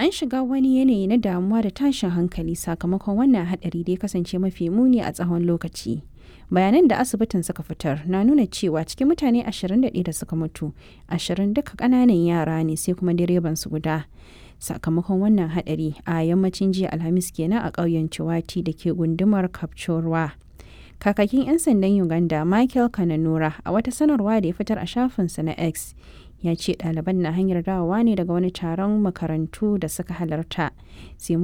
an shiga wani yanayi na damuwa da tashin hankali sakamakon wannan haɗari da ya kasance mafi muni a tsawon lokaci bayanan da asibitin suka fitar na nuna cewa cikin mutane 21 da suka mutu 20 duka ƙananan yara ne sai kuma direban su guda sakamakon wannan haɗari a yammacin jiya alhamis kenan a ƙauyen ciwati da ke gundumar kapchorwa kakakin 'yan sandan uganda michael kananura a wata sanarwa da ya fitar a shafinsa na x ya ce ɗaliban na hanyar dawowa ne daga wani taron makarantu da suka halarta sai